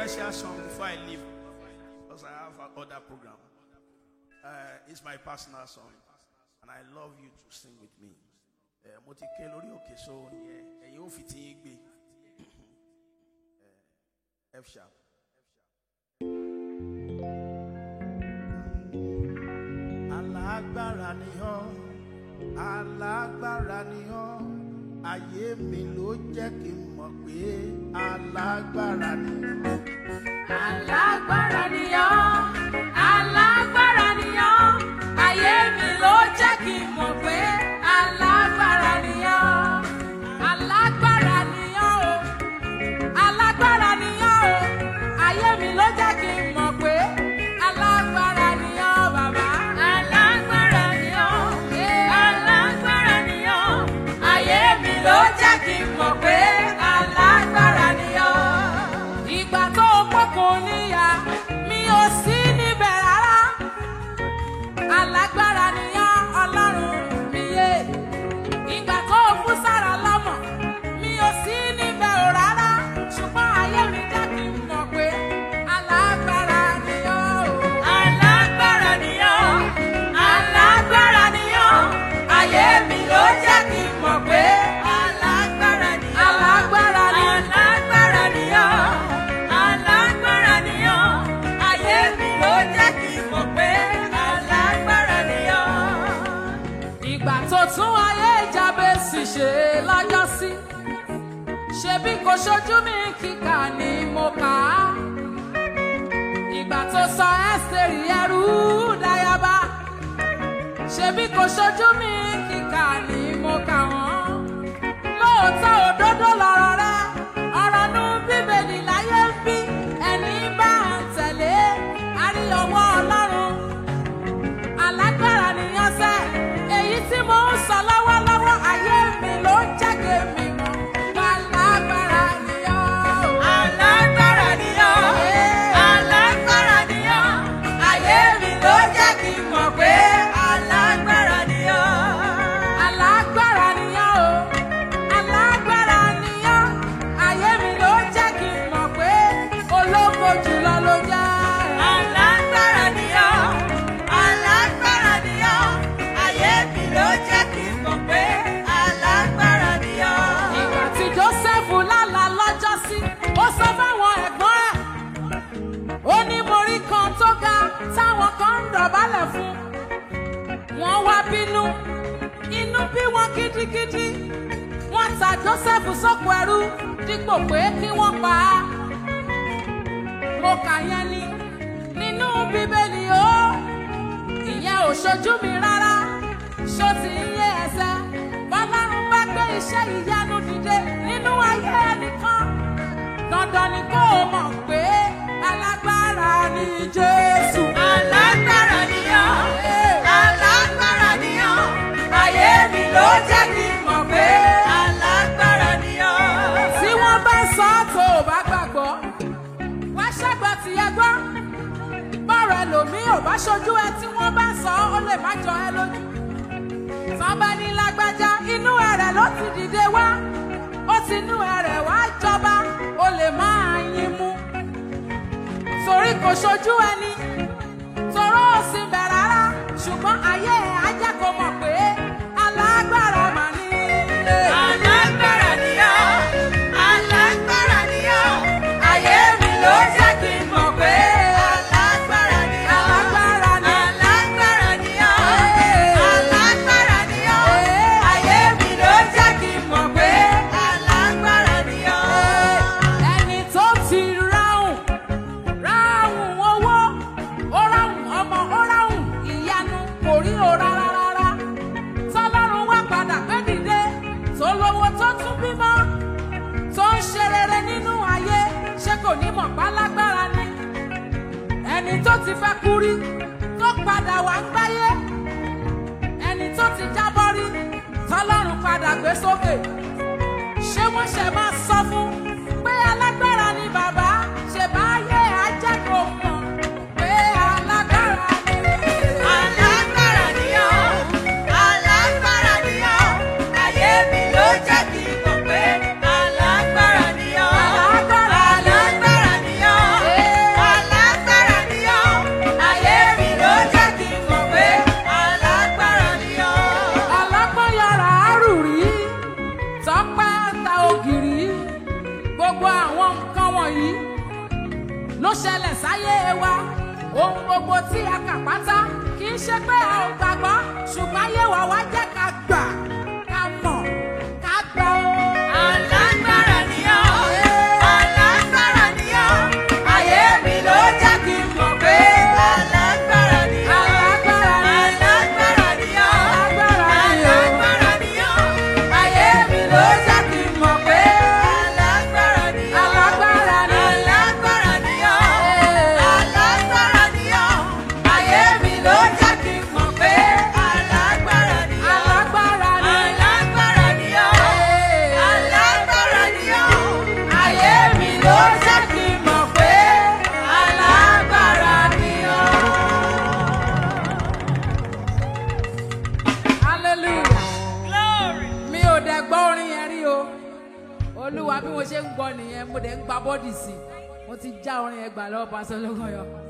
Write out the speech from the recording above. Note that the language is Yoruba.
special song before I leave because I have other program. Uh, it's my personal song, and I love you to sing with me. Eh, Mo ti ké lórí òkè so yẹn ẹ̀yin ò fi ti yín gbé Eh, F sharp. Alágbára ni ọ́, alágbára ni ọ́, ayé mi ló jẹ́ kí n mọ̀ pé alágbára ni ọ́. Alágbára ni ọ́, alágbára ni ọ́, ayé mi ló jẹ́ kí n mọ̀ pé alágbára ni ọ́. Alágbára ni ọ́ o, alágbára ni ọ́ o, ayé mi ló jẹ́ kí n mọ̀ pé alágbára ni ọ́ bàbá. Alágbára ni ọ́, alágbára ni ọ́, ayé mi ló jẹ́ kí n mọ̀ pé alágbára ni ọ́ ìgbà tó pọkàn níyà mi ò sí níbẹ̀ rárá alágbára nìyá ọlọ́run mi yé ìgbà tó fún sára lọ́mọ mi ò sí níbẹ̀ ò rárá ṣùgbọ́n ayé mi jẹ́ kí n mọ̀ pé alágbára nìyá o. alágbára nìyá alágbára nìyá ayé mi ló jẹ́ kí n mọ̀ pé alágbára nìyá. alágbára ni alágbára nìyá alágbára nìyá ayé mi ló jẹ́ kí n mọ̀ pé alágbára nìyá. ìgbà tó tún ayé Jábésì ṣe lọ́jọ́sí ṣebí kò ṣojú mi kíkà ni mo kà á ìgbà tó sọ ẹ́sítérì ẹrú dáyàbá ṣebí kò ṣojú mi kíkà ni mo kà wọ́n lóòótọ́ òdodo lọ̀rọ̀ rẹ ọ̀rọ̀ nu bíbélì láyé ń bí ẹni bá ń tẹ̀lé àrí ọwọ́ ọlọ́run alágbára nìyẹn sẹ́ èyí tí mo ń sọ lọ́wọ́lọ́wọ́ ayé mi ló ń jẹ́gẹ̀ mi mọ́ alágbára nìyẹn o. alágbára nìyẹn alágbára nìyẹn ayé mi ló jẹ́ kí n mọ̀ pé alágbára nìyẹn. alágbára nìyẹn o alágbára nìyẹn ayé mi ló jẹ́ kí n mọ̀ pé ológo jùlọ ló jẹ́. alágbára nìyẹn alágbára nìyẹn ayé mi ló jẹ́ kí n mọ̀ pé alágbára nìyẹn. ìgbà tí Jósẹ́fù lálà lọ́jọ́sí ó sọ fáwọn ẹ̀gbọ́n ẹ̀ ó ní mo rí kan tó ga táwọn kan ń dọ̀bálẹ̀ fún wọ́n wá bínú inú bí wọn gidigidi wọ́n ta Jósẹ́fù sóko ẹrú dípò pé kí wọ́n pa á mo kà yẹn ni nínú bíbélì o ìyẹn ò ṣojú mi rárá ṣó ti ń yé ẹsẹ̀ bọ́lárun bá gbé iṣẹ́ ìyanu dìde nínú ayé ẹnìkan dandan ni kó o mọ̀ pé alágbára ni Jésù. alágbára ni ọ́ alágbára ni ọ́ ayé mi ló jẹ́ kí n mọ̀ pé alágbára ni ọ́. tí wọ́n bá sọ ọ́ tó o bá gbàgbọ́ wá ṣàgbọ́ tìyẹ gbọ́ bọ́ọ̀rọ̀ ẹlòmíì ò bá ṣojú ẹ tí wọ́n bá sọ ọ́ ó lè má jọ ẹ lójú tán bá ní lágbájá inú ẹ̀rẹ̀ ló ti dìde wá ó ti inú ẹ̀rẹ̀ wá jọba ó lè máa yín mú torí kò ṣojú ẹni toró ò sì bẹ̀ rárá ṣùgbọ́n ayé ẹ̀ á jẹ́ kó mọ̀ pé alágbára mà ní. alágbára ni ọ́ alágbára ni ọ́ ayé mi ló jẹ́ kí n mọ̀ pé alágbára ni ọ́ alágbára ni alágbára ni ọ́ alágbára ni ọ́ ayé mi ló jẹ́ kí n mọ̀ pé alágbára ni ọ́. ẹni tó ti ráhùn ráhùn owó ó ráhùn ọmọ ó ráhùn ìyanu kò rí o rárá rárá tọ́lọ́run wá padà gbé dìde tó lówó tó tún bímọ tó ń ṣe rere nínú ayé ṣé kò ní mọ̀ pálágbára ni ẹni tó ti fẹ́ kú rí tó padà wá ń gbáyé ẹni tó ti jábọ́ rí tọ́lọ́run padà gbé sókè ṣé wọ́n ṣe máa sọ fún pé alágbára ni bàbá ṣe bá yé ajẹ́ kó mọ̀ pé alágbára ni. alágbára ni ọ́ alágbára ni ọ́ ayé mi ló jẹ́ kí n mọ̀ pé alágbára ni ọ́. alágbára alágbára ni ọ́. wọ̀nyí ló ṣẹlẹ̀ sáyé wa ohun gbogbo tí a kà pátá kì í ṣe pé a ò gbàgbọ́ ṣùgbọ́n ayé wa wá jẹ́ ká gbà ká mọ̀ ká gbà ó. Alágbára ni ọ́, alágbára ni ọ́, ayé mi ló jẹ́ kí n mọ̀ pé alágbára ni ọ́. Alágbára ni- Alágbára ni ọ́, Alágbára ni ọ́. alágbára ni ọ́, ayé mi ló jẹ́ kí n mọ̀ pé alágbára ni ọ́. Alágbára ni- Alágbára ni ọ́, Ee. alágbára ni ọ́, ayé mi ló jẹ́ kí n mọ̀ pé alágbára ni ọ́. Alágbára ni- Alágbára ni ọ́. Ee. Alágbára ni ọ́. Ayé mi ló jẹ́ kí n mọ̀ pé alágbára ni ọ́. hallelujah. Glory. mi ò dẹ̀ gbọ́ orin yẹn rí o olúwa bí mo ṣe ń gbọ́ nìyẹn mo dẹ̀ ń gba bọ́dì sí i mo ti já orin yẹn gbà lọ́wọ́ pásọ lọ́gọ́yọ̀